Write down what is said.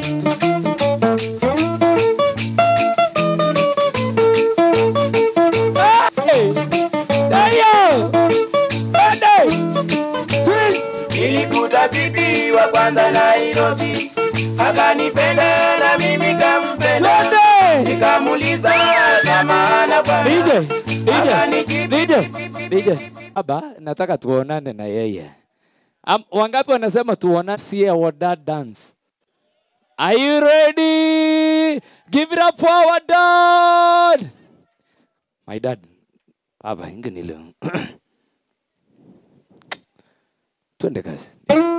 Hey! Dayo! Twende! Twist! Nilikuta bibi wa kwanza Nairobi, akanipenda na mimi kampenda, Twende! nikamuuliza kama ana bwana, DJ, DJ, akanijibu DJ, DJ. Baba, nataka tuonane na yeye. Am, wangapi wanasema tuonane see our dad dance? Are you ready? Give it up for our dad. My dad. Baba, inge nilo. Twende kazi.